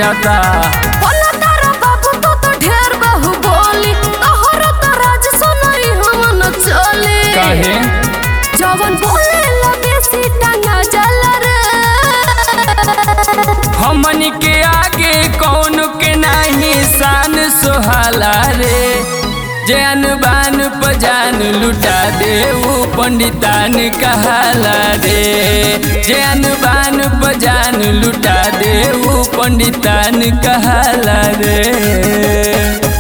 बुझाता बोला तारा बाबू तो तो ढेर बहु बोली तोहर तो राज सुनई हमन चले काहे जवन बोले लगे सी टंगा जल रे हमनी के आगे कौन के नहीं शान सोहाला रे जैन बान पजान लुटा दे ऊ पंडितान कहाला रे जैन बान पजान लुटा दे ऊ पंडितान कहाला रे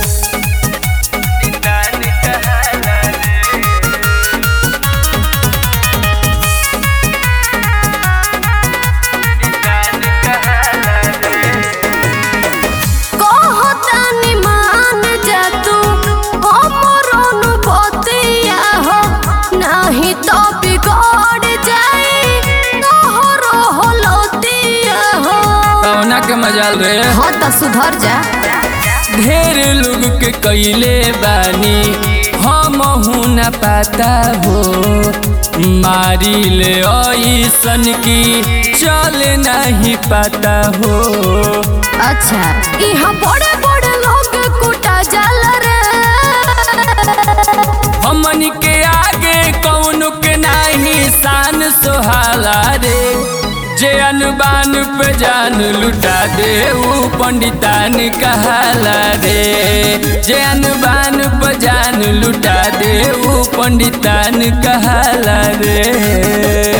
कहतानी मान जा तू हमरोन बतिया हो नहीं तो बिगड़ जाई तोहरो होलतिया हो कौना के मजाल रे हाँ तो सुधर जा ढेर लोग के कैले बानी हम न पाता हो मारी ले ऐसन की चल नहीं पाता हो अच्छा यहाँ बड़े बड़े लोग कुटा जल रे हमन के आगे कौन के नहीं शान सोहाला रे जे अनबान पे जान लुटा दे ऊ पंडितान कहाला रे जे अनबान पे जान लुटा दे ऊ पंडितान कहाला रे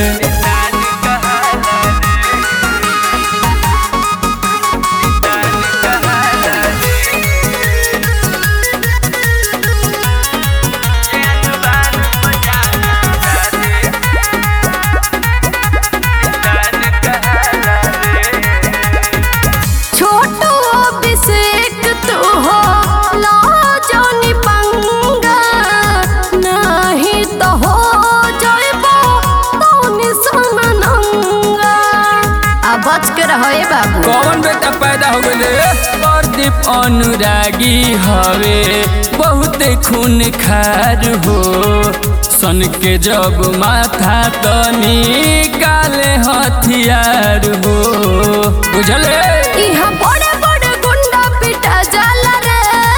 छोटू अभिषेक तू हो ला जानी पंगा नहीं तो हो जाइबो तौनी सन नंगा आ बच के रहो ए बाबू कौन बेटा पैदा हो गए प्रदीप अनुरागी हवे बहुत खून खार हो सन के जब माथा तनी काले हथियार हो बुझले यहाँ बड़े बड़े गुंडा पिटा जाला रे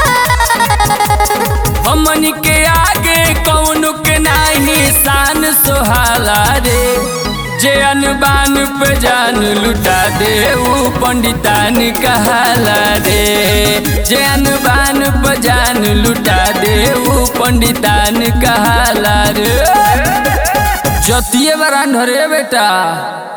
हमन के आगे कौन के नाही शान सोहाला रे जे अनबान पे जान लुटा दे ऊ पंडितान कहाला रे जे अनबान पे जान लुटा दे ऊ पंडितान कहाला रे जतिये बरान रे बेटा